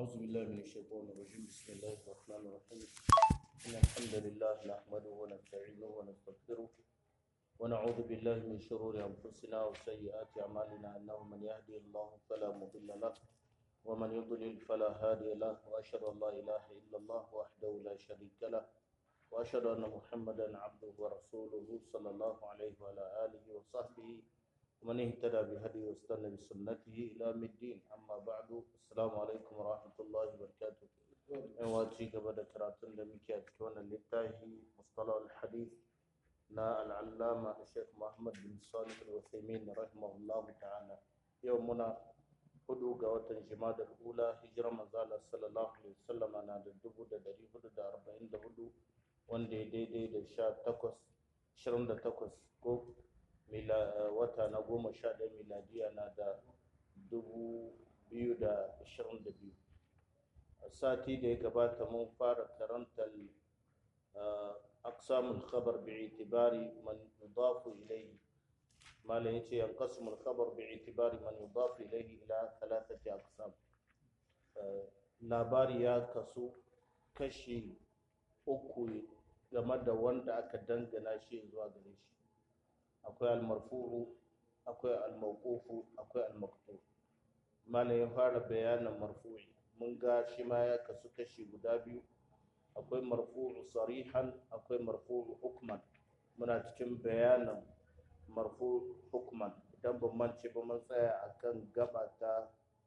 أعوذ بالله من الشيطان الرجيم بسم الله الرحمن الرحيم إن الحمد لله نحمده ونستعينه ونستغفره ونعوذ بالله من شرور أنفسنا وسيئات أعمالنا أنه من يهدي الله فلا مضل له ومن يضلل فلا هادي له وأشهد أن لا إله إلا الله وحده لا شريك له وأشهد أن محمدا عبده ورسوله صلى الله عليه وعلى آله وصحبه ومن اهتدى بهديه واستنى بسنته إلى يوم الدين أما بعد السلام عليكم ورحمة الله وبركاته waci gaba da karatun da muke a cikin wannan littafi mustalah al-hadith na al'allama Sheikh Muhammad bin Salih al-Uthaymeen rahimahullah ta'ala yau muna hudu ga watan Jumada al-Ula hijirar manzala sallallahu alaihi wasallam na da dubu da dari hudu da arba'in da hudu wanda ya daidai da sha takwas ashirin da takwas ko wata na goma sha ɗaya miladiya na da dubu biyu da ashirin da biyu sati da ya gabata mun fara karantar aqsamul khabar bi'itibari man yudafu ilayhi malam yace yanqasimul khabar bi'itibari man yudafu ilayhi ila thalathati aqsam labari ya kasu kashi uku game da wanda aka dangana shi zuwa gare shi akwai almarfu'u akwai almawqufu akwai almaqtu malam ya fara bayanin marfu'i mun ga shi ma ya kasu kashi guda biyu akwai marfu'u sarihan akwai marfu'u hukman muna cikin bayanin marfu'u hukman idan ban mance ba mun tsaya akan gaba ta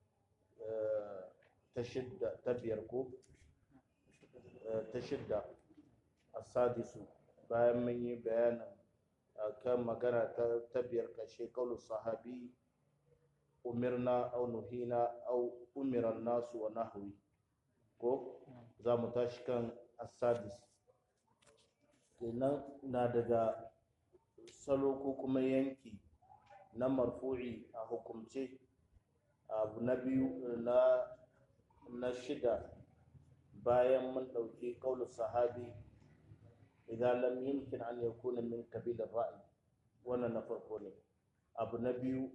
ta shidda ta biyar ko ta shidda asadisu bayan mun yi bayanin kan magana ta biyar kashe kaulu sahabi umirna au nuhina au umiran nasu wa nahwi ko za mu tashi kan asadis kenan na daga salo ko kuma yanki na marfu'i a hukumce abu na biyu na na shida bayan mun ɗauki kaulu sahabi idan lam yumkin an yakuna min kabilar ra'ayi wannan na farko ne abu na biyu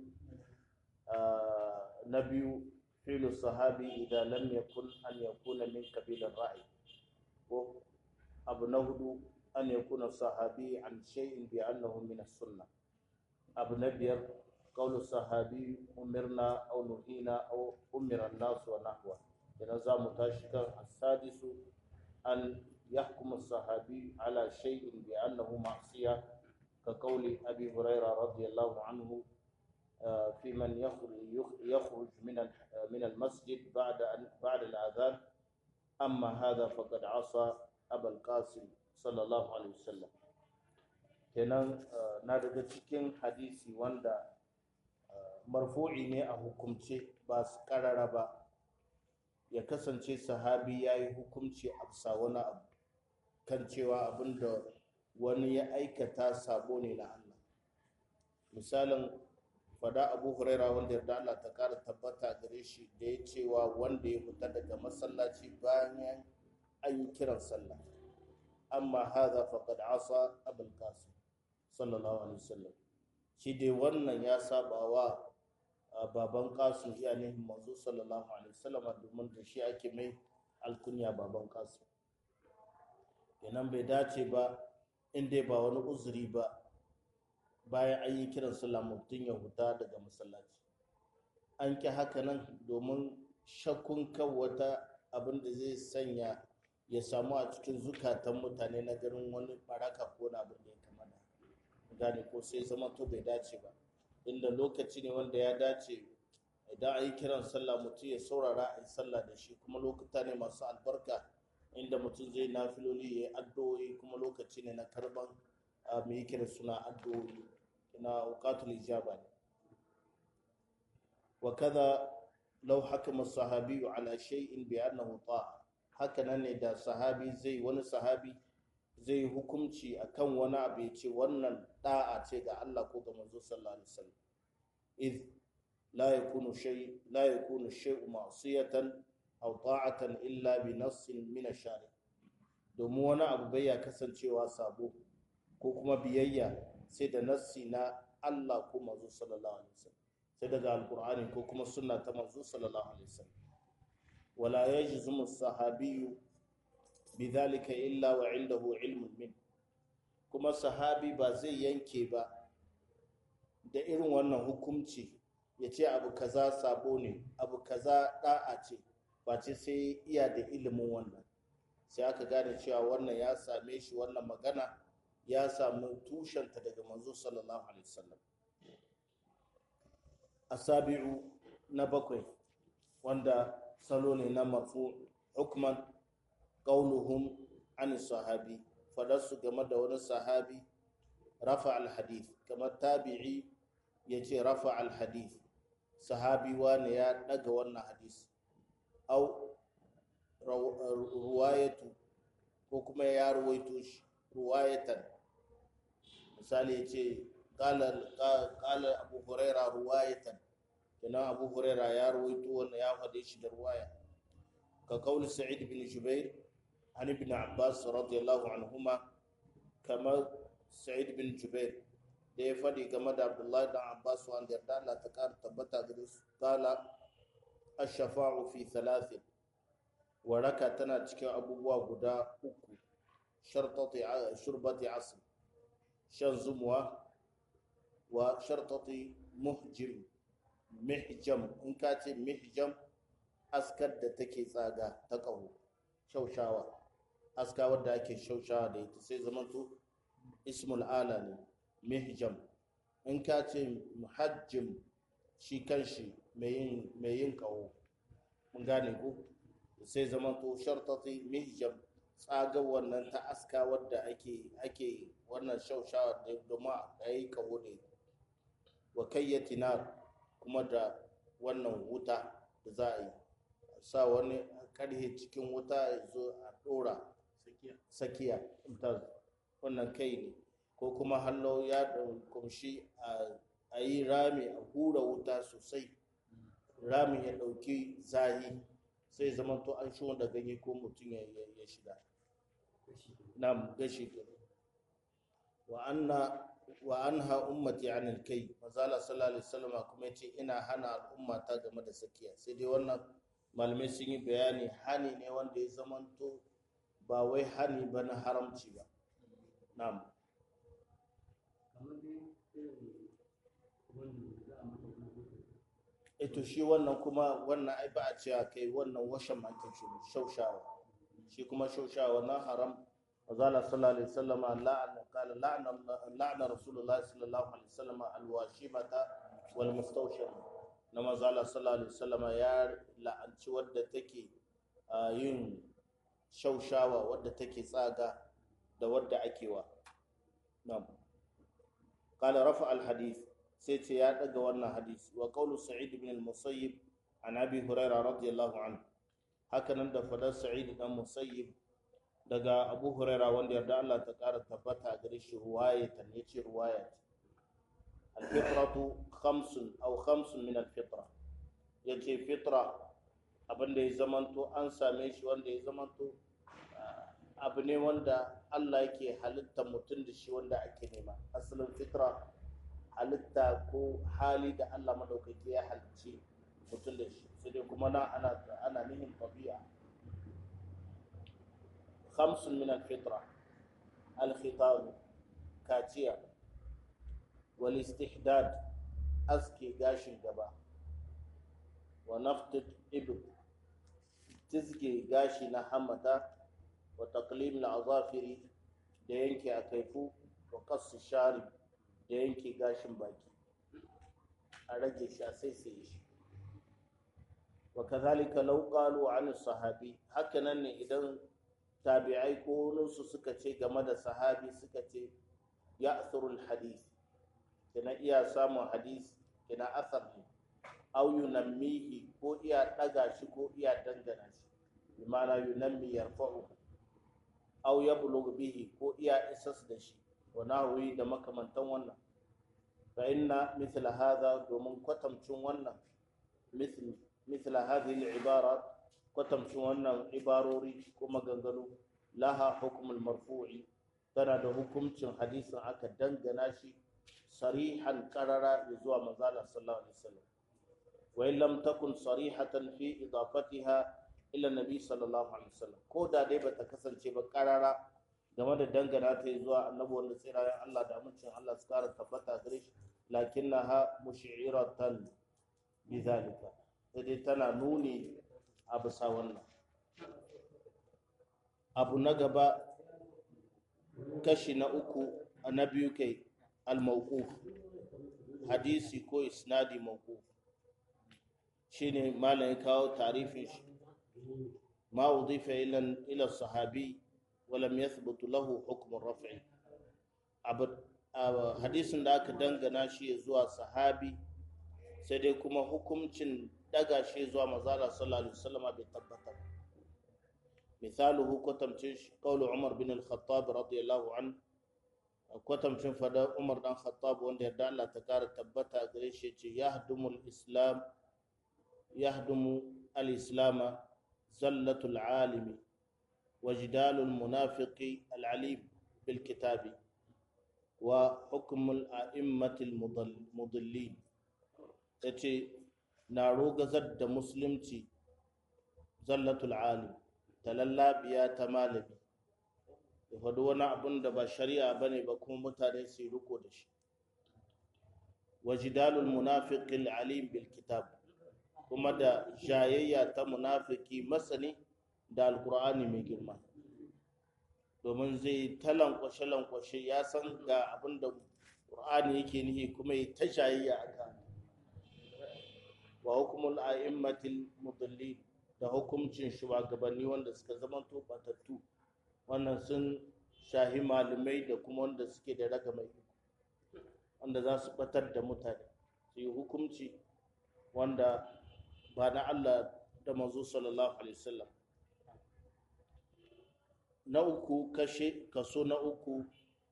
na biyu filu sahabi idan lam yakun an yakuna min kabilar ra'ayi ko abu na hudu an yakuna sahabi an shay'in bi annahu min as-sunnah abu na biyar qawlu sahabi umirna aw nuhina aw umira an-nas wa nahwa idan za mu tashi kan as-sadisu an يحكم الصحابي على شيء بأنه معصية كقول أبي هريرة رضي الله عنه في من يخرج من من المسجد بعد بعد الأذان أما هذا فقد عصى أبا القاسم صلى الله عليه وسلم kenan na daga cikin hadisi wanda marfu'i ne a hukumce ba su karara ba ya kasance sahabi ya yi hukumci a bisa wani abu kan cewa abin da wani ya aikata sabo ne na Allah misalin fada abu huraira wanda yarda Allah ta kara tabbata gare shi da ya cewa wanda ya fita daga masallaci bayan an yi kiran sallah amma haza faqad asa abul qasim sallallahu alaihi wasallam shi dai wannan ya saba wa baban qasim iya ne manzo sallallahu alaihi wasallam domin da shi ake mai alkunya baban qasim kenan bai dace ba in dai ba wani uzuri ba bayan an yi kiran sallah mutum ya huta daga masallaci an ki haka nan domin shakkun kan wata abin da zai sanya ya samu a cikin zukatan mutane na ganin wani baraka ko na abin da ya kamata gane ko sai zama to bai dace ba inda lokaci ne wanda ya dace idan an yi kiran sallah mutum ya saurara a yi sallah da shi kuma lokuta ne masu albarka inda mutum zai nafiloli ya yi addu'o'i kuma lokaci ne na karban mai kira suna addu'o'i na wukatul ijaba ne wa kaza law hakama sahabi ala shay'in bi annahu ta'a haka nan ne da sahabi zai wani sahabi zai hukunci akan wani abu ya ce wannan da'a ce ga Allah ko ga manzo sallallahu alaihi wasallam id la yakunu shay la yakunu shay'u ma'siyatan aw ta'atan illa bi nassin min ash-shari domin wani abu bai ya kasancewa sabo ko kuma biyayya sai da nassi na Allah ko manzo sallallahu alaihi wasallam sai daga alqur'ani ko kuma sunna ta manzo sallallahu alaihi wasallam wala yajzumu sahabiyu bidhalika illa wa indahu ilmun min kuma sahabi ba zai yanke ba da irin wannan hukunci ya ce abu kaza sabo ne abu kaza da'a ce ba ce sai iya da ilimin wannan sai aka gane cewa wannan ya same shi wannan magana ya samu tushenta daga manzo sallallahu alaihi wasallam asabi'u na bakwai wanda salo ne na marfu hukman qauluhum an sahabi fadarsu game da wani sahabi rafa al-hadith kamar tabi'i yace rafa al-hadith sahabi wani ya daga wannan hadisi au ruwayatu ko kuma ya ruwaito shi ruwayatan misali ya ce ƙala abu huraira ruwayatan kenan abu huraira ya ruwaito wanda ya faɗe shi da ruwaya ka kauli sa'id bin jubair an ibn abbas radiyallahu anhuma kamar sa'id bin jubair da ya faɗi game da abdullahi dan abbas wanda yarda Allah ta ƙara tabbata gare su kala ash-shafa'u fi thalathin waraka tana cikin abubuwa guda uku shurbati asr shan zumuwa wa shartati muhjim mihjam in ka ce mihjam askar da take tsaga ta ƙaho shaushawa aska wadda ake shaushawa da ita sai zamanto ismul ala ne mihjam in ka ce muhajjim shi kanshi mai yin ƙaho mun gane ku sai zama to shartati mihjam tsaga wannan ta aska wadda ake ake wannan shaushawa da domin a yi kawo da wa kayyati nar kuma da wannan wuta da za a yi sa wani karhe cikin wuta ya zo a dora sakiya wannan kai ne ko kuma hallo ya kumshi a yi rami a hura wuta sosai rami ya ɗauki zahi sai zama to an shi da ganye ko mutum ya shiga na gashi wa anna wa anha ummati anil kai mazala sallallahu alaihi wasallam kuma yace ina hana al'umma ta game da sakiya sai dai wannan malamai sun yi bayani hani ne wanda ya zamanto ba wai hani ba na haramci ba na'am ito shi wannan kuma wannan ai ba a cewa kai wannan washan makin shi shaushawa shi kuma shaushawa na haram azala sallallahu alaihi wasallam la'ana qala la'ana la'ana rasulullahi sallallahu alaihi wasallam alwashimata wal mustawshim na mazala sallallahu alaihi wasallam ya la'anci wadda take yin shaushawa wadda take tsaga da wadda ake wa na'am qala rafa al hadith sai ce ya daga wannan hadisi wa qawlu sa'id ibn al-musayyib an abi huraira radiyallahu anhu haka nan da fadar sa'id dan musayyib daga abu huraira wanda yarda Allah ta kara tabbata gare shi ruwayatan yace ruwayat al-fitratu khamsun aw khamsun min al-fitra yace fitra abinda ya zamanto an same shi wanda ya zamanto abu ne wanda Allah yake halitta mutum da shi wanda ake nema asalin fitra halitta ko hali da Allah madaukaki ya halicci mutum da shi sai dai kuma na ana ana nihin tabi'a khamsun min al-fitra al-khitab kaciya wal istihdad aske gashin gaba wa naftat ibd tizge gashi na hamata wa taqlim al-azafiri da yanke a kaifu wa qas sharib da yanke gashin baki a rage shi a saisaye shi wa kazalika law qalu an sahabi hakanan ne idan tabi'ai ko su suka ce game da sahabi suka ce ya'thurul hadith kina iya samun hadith kina athar ne aw yunammihi ko iya daga shi ko iya dangana shi bi ma'ana yunammi yarfa'u aw yablugh bihi ko iya isas da shi wa nahwi da makamantan wannan fa inna mithla hadha domin kwatamcin wannan mithl mithla hadhihi al-ibarat kwatamcin wannan ibarori ko maganganu laha hukmul marfu'i tana da hukuncin hadisin aka dangana shi sarihan qarara zuwa manzala sallallahu alaihi wasallam wa in lam takun sarihatan fi idafatiha ila nabi sallallahu alaihi wasallam ko da dai bata kasance ba karara game da dangana ta zuwa annabi wanda tsirayen Allah da amincin Allah su kara tabbata gare shi lakinnaha mushi'iratan bizalika sai dai tana nuni a bisa wannan abu na gaba kashi na uku na biyu kai al-mawquf hadisi ko isnadi mawquf shine malam ya kawo tarifin shi ma udifa ila ila sahabi wa lam yathbut lahu hukm ar-raf'i hadisin da aka dangana shi zuwa sahabi sai dai kuma hukuncin daga shi zuwa mazala sallallahu alaihi wasallam bai tabbata misaluhu kwatamcin qawlu umar bin al-khattab radiyallahu anhu kwatamcin fada umar dan khattab wanda yarda Allah ta kara tabbata gare shi ce yahdumul islam yahdumu al-islam zallatul alimi wa jidalul munafiqi al-alim bil kitabi wa hukmul a'immatil mudallin yace na rogazar da musulunci zallatul alim talallabiya ta malami ya faɗi wani abun da ba shari'a ba ne ba kuma mutane su yi riko da shi wa jidalul munafiqil alim bil kitab kuma da jayayya ta munafiki masani da alkur'ani mai girma domin zai ta lankwashe lankwashe ya san ga abin da qur'ani yake nihi kuma ya ta jayayya a kan wa hukumul a'immatil mudallin da hukuncin shugabanni wanda suka zama to batattu wannan sun shahi malamai da kuma wanda suke da raga mai wanda za su batar da mutane su yi hukunci wanda ba na Allah da manzo sallallahu alaihi wasallam na uku kashe kaso na uku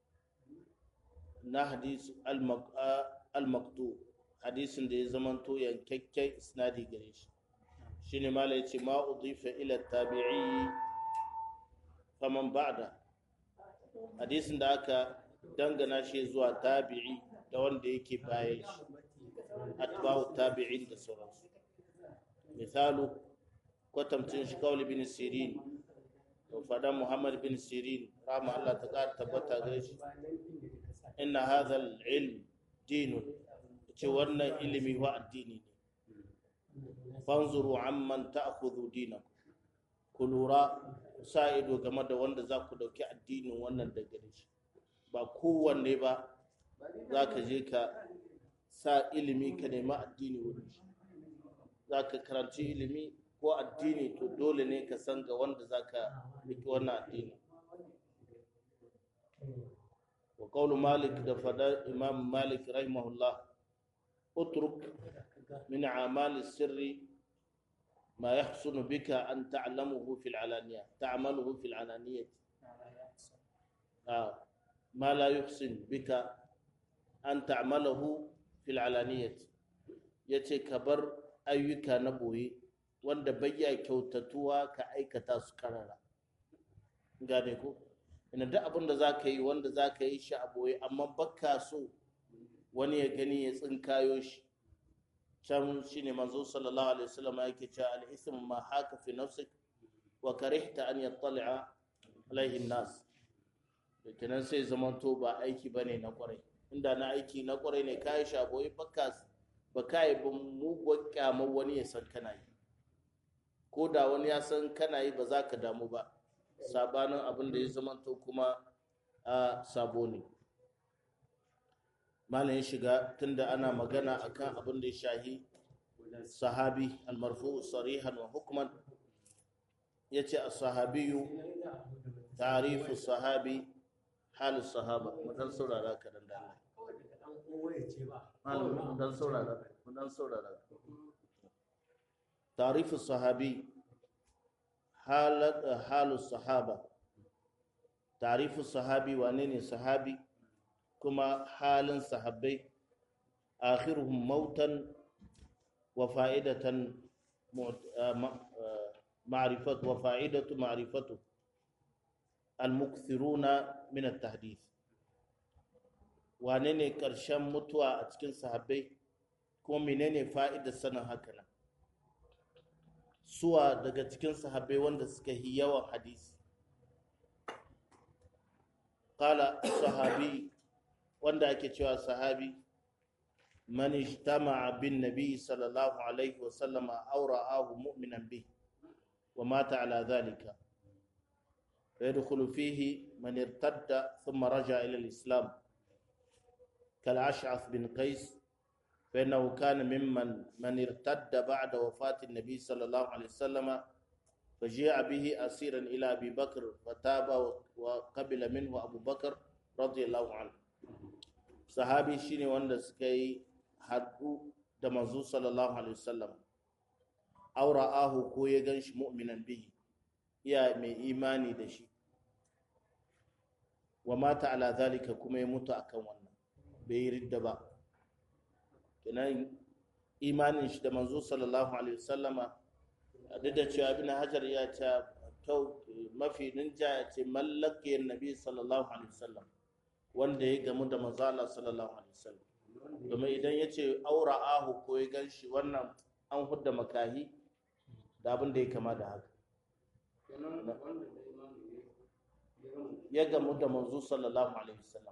na hadis al-maqtu hadisin da ya zamanto yankakken isnadi gare shi shine mala yace ma udifa ila tabi'i faman ba'da hadisin da aka dangana shi zuwa tabi'i da wanda yake bayan shi atba'u tabi'in da sauransu misalu kwatamcin shi kawli bin sirin to fadan muhammad bin sirin rama Allah ta kara tabbata gare shi inna hadha al-ilm dinun ce wannan ilimi wa addini ne fanzuru amman ta'khudhu dinakum ku lura sa ido game da wanda za ku dauki addinin wannan da gare shi ba kowanne ba za ka je ka sa ilimi ka nemi addini wurin shi za ka karanci ilimi ko addini to dole ne ka san ga wanda za ka riki wannan addini wa qawlu malik da fada imam malik rahimahullah utruk min a'mali sirri ما يحسن بك أن تعلمه في العلانية تعمله في العلانية آه. ما لا يحسن بك أن تعمله في العلانية yace ka bar ayyuka na boye wanda bayya kyautatuwa ka aikata su karara gane ko ina duk abin da za ka yi wanda za ka yi shi a boye amma baka so wani ya gani ya tsinkayo shi can shine manzo sallallahu alaihi wasallam yake cewa al-ism ma haka fi nafsik wa karihta an yattali'a alaihi nas kenan sai zaman to ba aiki bane na kwarai inda na aiki na kwarai ne kai shaboyi baka ba kai ba mugun kyamar wani ya san kana yi ko da wani ya san kana yi ba za ka damu ba sabanin abin da ya zaman to kuma a sabo ne malam ya shiga tunda ana magana akan abin da ya shahi sahabi almarfu sarihan wa hukman ya ce a sahabiyu tarifu sahabi halin sahaba mu dan saurara ka dan dana malam mu dan saurara mu dan saurara tarifu sahabi halat halu sahaba tarifu sahabi wane ne sahabi kuma halin sahabbai akhiruhum mautan wa fa'idatan ma'rifat wa fa'idatu ma'rifatu al-mukthiruna min at-tahdith wane ne karshen mutuwa a cikin sahabbai kuma menene fa'idar sanin haka nan suwa daga cikin sahabbai wanda suka yi yawan hadisi qala sahabi wanda ake cewa sahabi man ijtama'a bin nabi sallallahu alaihi wa sallama aw ra'ahu mu'minan bih wa mata ala dhalika فيدخل فيه من ارتد ثم رجع إلى الإسلام كالأشعث بن قيس فإنه كان ممن من ارتد بعد وفاة النبي صلى الله عليه وسلم فجيء به أسيرا إلى أبي بكر فتاب وقبل منه أبو بكر رضي الله عنه صحابي شيني وند سكي حدو دمزو صلى الله عليه وسلم أو رآه كو يغنش مؤمنا به يا مي إيماني دشي ومات على ذلك كما يموت أكون wannan bai yi ridda ba kenan imanin shi da manzo sallallahu alaihi wasallama duk da cewa ibn hajar ya ce kyau mafi ninja ya ce mallake nabi sallallahu alaihi wasallam wanda ya gamu da manzo Allah sallallahu alaihi wasallam domin idan ya ce aura ahu ko ya ganshi wannan an hudda makahi da abin da ya kama da haka ya gamu da manzo sallallahu alaihi wasallam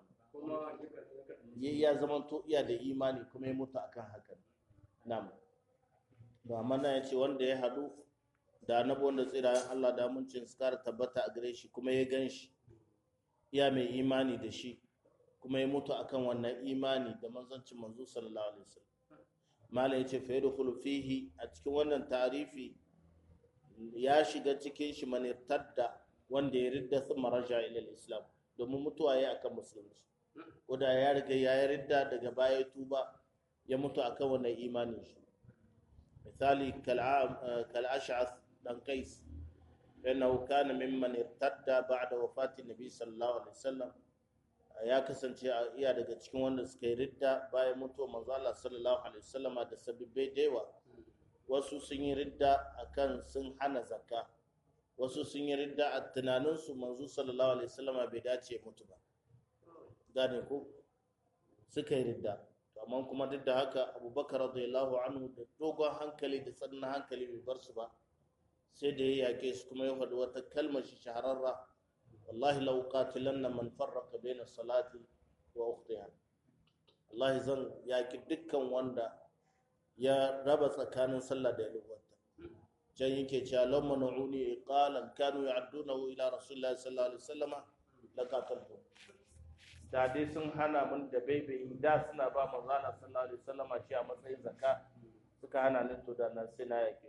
ya zama to iya da imani kuma ya mutu akan hakan nam ba mana ya ce wanda ya haɗu da annabi wanda tsirayen Allah da amincin su kara tabbata a gare shi kuma ya gan shi iya mai imani da shi kuma ya mutu akan wannan imani da manzancin manzo sallallahu alaihi wasallam malam ya ce fa yadkhulu fihi a cikin wannan tarifi ya shiga cikin shi man irtadda wanda ya ridda thumma raja ila islam domin mutuwa ya akan musulunci ko da ya riga ya yi ridda daga baya tuba ya mutu akan wannan imanin shi misali kal ash'ath dan qais innahu kana mimman irtadda ba'da wafati nabi sallallahu alaihi wasallam ya kasance iya daga cikin wanda suka yi ridda bayan mutuwar manzo Allah sallallahu alaihi wasallama da sabibbai dewa wasu sun yi ridda akan sun hana zakka wasu sun yi ridda a tunaninsu manzo sallallahu alaihi wasallama bai dace mutu ba gane ko suka yi ridda amma kuma duk da haka abubakar radiyallahu anhu da dogon hankali da tsannin hankali bai bar su ba sai da ya yake su kuma ya faɗi wata kalmar shi shahararra wallahi law qatilanna man farraqa baina salati wa ukhtiha wallahi zan yaki dukkan wanda ya raba tsakanin sallah da yalwata can yake cewa lam man'uni iqalan kanu ya'dunahu ila rasulillahi sallallahu alaihi wasallama laqataltu da dai sun hana mun da baibai da suna ba manzo Allah sallallahu alaihi wasallam shi a matsayin zakka suka hana ni to da nan sai na yake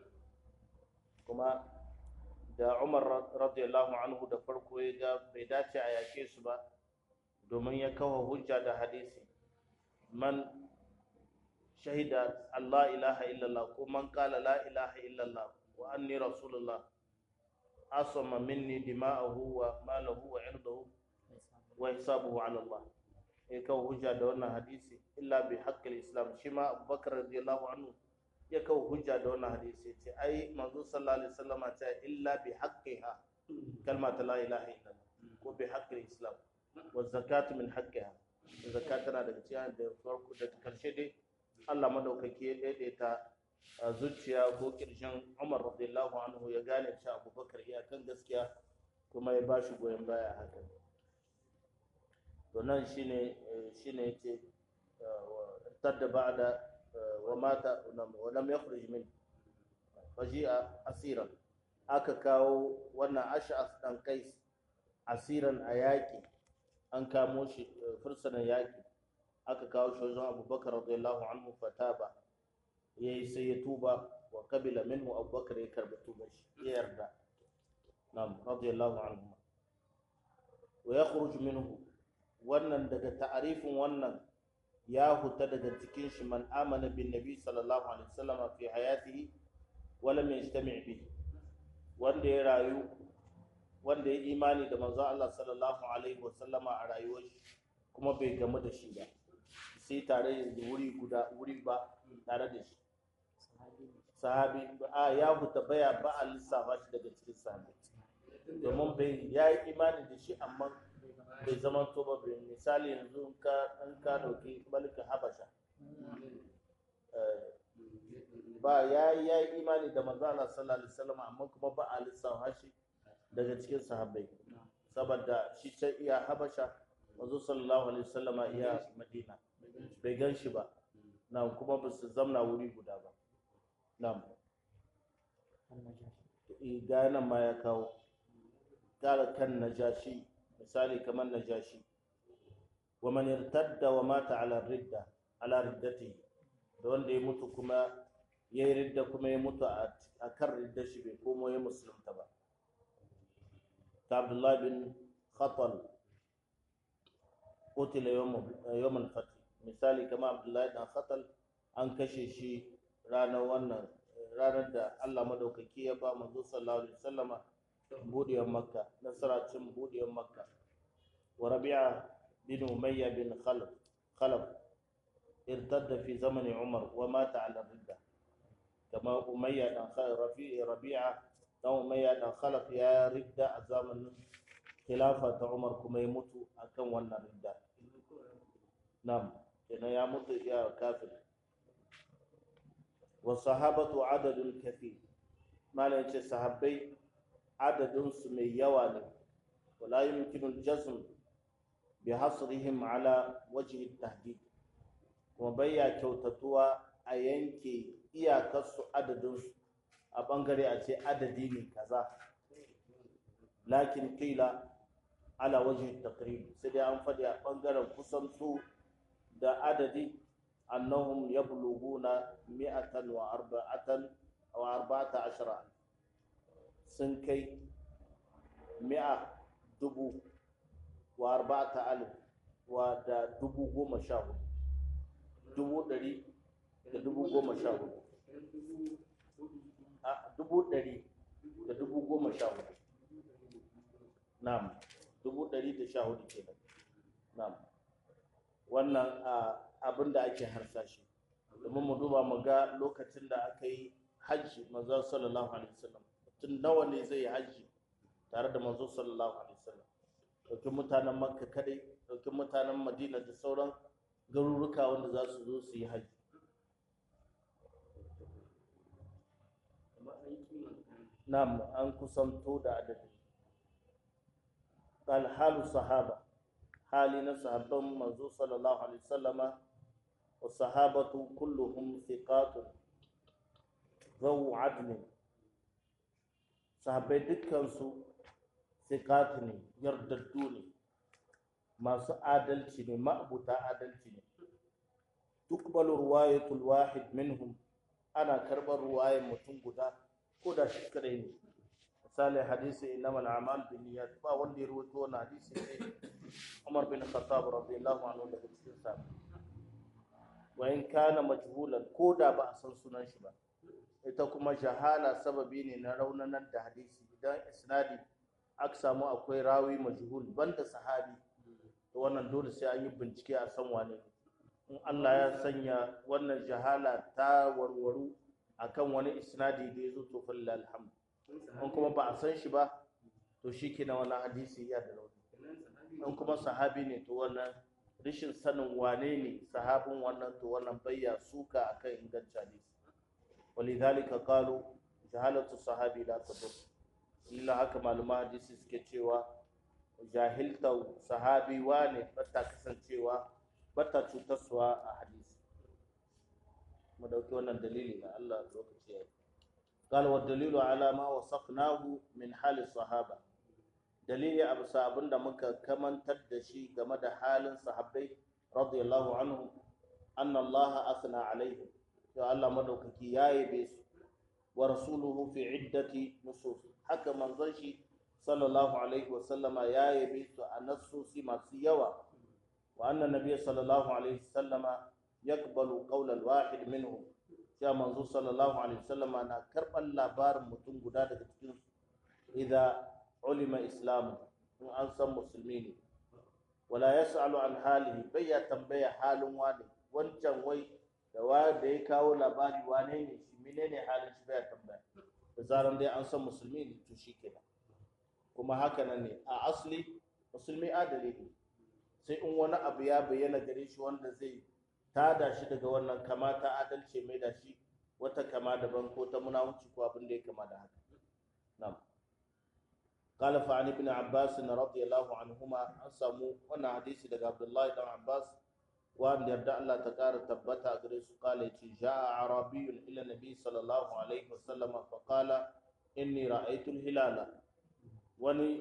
kuma da Umar radiyallahu anhu da farko ya ga bai dace a yake su ba domin ya kawo hujja da hadisi man shahida Allah ilaha illallah ko man qala la ilaha illallah wa anni rasulullah asama minni dima'ahu wa malahu wa irdahu wa hisabuhu ala Allah ya kawo hujja da wannan hadisi illa bi haqqil islam shi ma Abubakar radiyallahu anhu ya kawo hujja da wannan hadisi ce ai manzo sallallahu alaihi wasallam ta illa bi haqqiha kalma ta la ilaha illallah ko bi haqqil islam wa zakatu min haqqiha zakat tana daga cikin da farko da karshe dai Allah madaukaki ya daidaita zuciya ko kirshen Umar radiyallahu anhu ya gane cewa Abubakar iya kan gaskiya kuma ya bashi goyon baya hakan to nan shine shine yace tadda ba'da wa mata wa lam yakhruj min faji'a asiran aka kawo wannan ash'as dan kais asiran a yaƙi an kamo shi fursunan yaƙi aka kawo shi wajen abubakar radiyallahu anhu fataba yayi sai ya tuba wa kabila minhu abubakar ya karbi tuba shi ya yarda na'am radiyallahu anhu wa yakhruj minhu wannan daga ta'arifin wannan ya huta daga cikin shi man amana bin nabi sallallahu alaihi wasallam fi hayatihi wa lam yajtami' bi wanda ya rayu wanda ya imani da manzo Allah sallallahu alaihi wasallam a rayuwar shi kuma bai gamu da shi ba sai tare da wuri guda wuri ba tare da shi sahabi a ya huta baya ba a lissafa shi daga cikin sahabi domin bai ya yi imani da shi amma bai zama to ba bai misali yanzu in ka in ka dauki malikin habasha ba ya yi imani da manzo Allah sallallahu alaihi wasallam amma kuma ba a lissafa shi daga cikin sahabbai saboda shi ta iya habasha manzo sallallahu alaihi wasallama iya madina bai gan shi ba na kuma ba su zamna wuri guda ba na'am ga nan ma ya kawo kara kan najashi misali kamar najashi wa man irtadda wa mata ala ridda ala riddati da wanda ya mutu kuma ya yi ridda kuma ya mutu a kan ridda shi bai komo ya musulunta ba ta abdullah bin khatal qutila yawm al-fath misali kama abdullah bin khatal an kashe shi ranar wannan ranar da Allah madaukaki ya ba manzo sallallahu alaihi wasallama budiyar makka nasara cin budiyar makka wa rabi'a bin umayya bin khalaf khalaf irtadda fi zamani umar wa mata ala ridda kama umayya dan rafi rabi'a dan umayya dan khalaf ya ridda a zamanin khilafa ta umar kuma ya mutu akan wannan ridda na'am kenan ya mutu ya kafir wasahabatu adadun kafi malam ce sahabbai adadinsu mai yawa ne wala yumkinu jazm bi hasrihim ala wajhi tahdid kuma bayya kyautatuwa a yanke iyakarsu adadinsu a bangare a ce adadi ne kaza lakin qila ala wajhi taqrib sai dai an faɗi a bangaren kusantu da adadi أنهم يبلغون مئة وأربعة أو أربعة عشر سنكي مئة دبو وأربعة ألف ودا دبو قوم شاهد دبو دري دبو قوم شاهد دبو دري دبو قوم شاهد نعم دبو دري تشاهد كده نعم wannan abin da ake harsashi domin mu duba mu ga lokacin da aka yi hajji manzo sallallahu alaihi wasallam tun nawa ne zai yi hajji tare da manzo sallallahu alaihi wasallam dauki mutanen makka kadai dauki mutanen madina da sauran garuruka wanda za su zo su yi hajji na'am an kusanto da adadi قال حال الصحابه hali na sahabban manzo sallallahu alaihi wasallama wa sahabatu kulluhum thiqatun zawu adlin sahabbai dukkansu thiqat ne yardaddu ne masu adalci ne ma'abuta adalci ne tuqbalu riwayatul wahid minhum ana karbar ruwayar mutum guda ko da shi kadai ne misali hadisi innamal a'mal binniyat ba wanda ya rawaito wannan hadisi ne Umar bin Khattab radiyallahu anhu daga cikin sa wa in kana majhulan ko da ba a san sunan shi ba ita kuma jahala sababi ne na raunanar da hadisi idan isnadi aka samu akwai rawi majhul banda sahabi to wannan dole sai an yi bincike a san wane in Allah ya sanya wannan jahala ta warwaru akan wani isnadi da ya zo to falla alhamdu in kuma ba a san shi ba to shi ke na wannan hadisi ya da rauni in kuma sahabi ne to wannan rashin sanin wane ne sahabin wannan to wannan bayya suka akan ingancin hadisi walidhalika qalu jahalatu sahabi la tadur illa haka maluma hadisi suke cewa jahilta sahabi wane bata kasancewa bata cutarsuwa a hadisi mu dauki wannan dalili na Allah lokaci ya قال والدليل على ما وصفناه من حال الصحابه dalili abu sabon da muka kamantar da shi game da halin sahabbai radiyallahu anhu anna Allah asna alaihi to Allah madaukaki ya yabe su wa rasuluhu fi iddati nusus haka manzon shi sallallahu alaihi wa sallama ya yabe su a nassosi masu yawa wa anna nabiy sallallahu alaihi wa sallama yaqbalu qawla al-wahid minhum ya manzo sallallahu alaihi wa sallama na karban labarin mutum guda daga cikin su idan ulima islamu in an san musulmi ne wala yas'alu an halihi bai ya tambaya halin wani wancan wai da wa da ya kawo labari wane ne shi menene halin shi bai tambaya da zaran dai an san musulmi ne to shikenan kuma haka nan ne a asali musulmi adali ne sai in wani abu ya bayyana gare shi wanda zai tada shi daga wannan kamata adalci mai da shi wata kama daban ko ta munafici ko abin da ya kama da haka na'am قال فعن ابن عباس رضي الله عنهما an samu wannan hadisi daga Abdullahi dan Abbas wanda yarda Allah ta kara tabbata gare su kala yace ja'a arabiyyun ila nabi sallallahu alaihi wasallam fa qala inni ra'aytu al-hilala wani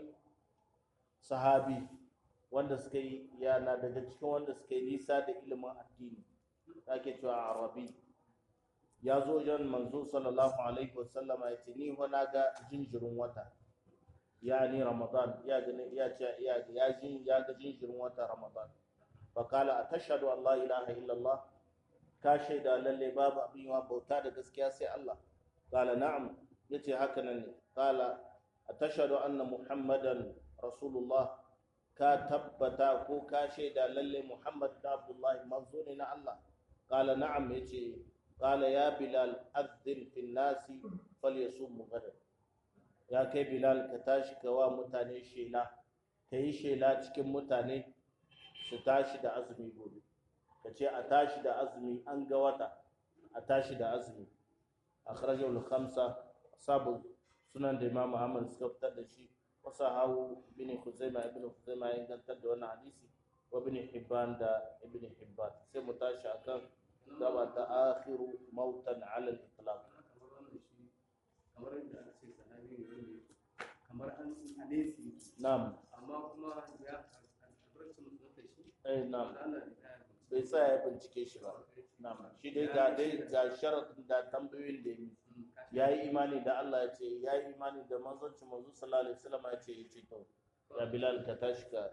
sahabi wanda suka yi yana daga cikin wanda suka yi nisa da ilimin addini ake cewa arabi ya zo jan manzo sallallahu alaihi wasallam ya ce ni wana ga jinjirin wata ya ni ramadan ya gani ya ce ya ya jin ya ga jinjirin wata ramadan fa qala atashhadu an la ilaha illallah ka shaida lalle babu abin yawa bauta da gaskiya sai Allah qala na'am yace haka nan ne qala atashhadu anna muhammadan rasulullah ka tabbata ko ka shaida lalle muhammad da abdullahi manzo ne na Allah qala na'am yace qala ya bilal adhin fi nasi falyasum gadan ya kai bilal ka tashi ka wa mutane shela ka yi shela cikin mutane su tashi da azumi gobe ka ce a tashi da azumi an ga wata a tashi da azumi a kharajar khamsa sabu sunan da imam ahmad suka fitar da shi wasu hawu bin huzaima ibn huzaima ya gantar da wannan hadisi wa bin hibban da ibn hibban sai mu tashi akan gaba ta akhiru mautan ala al-itlaq kamar yadda aka ce sahabi ne wanda kamar an alesi na'am amma kuma ya albarkacin musulunta shi eh na'am Allah ne ya bai tsaya ya bincike shi ba na'am shi dai ga dai ga sharadin da tambayoyin da yi ya yi imani da Allah ya ce ya yi imani da manzonci manzo sallallahu alaihi wasallam ya ce ya ce to ya bilal ka tashi ka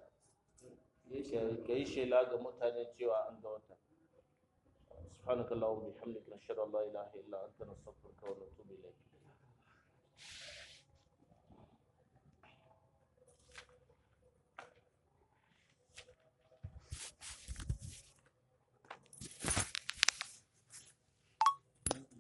ka yi shela ga mutane cewa an ga wata subhanakallahumma bihamdika nashhadu an la ilaha illa anta nastaghfiruka wa natubu ilayk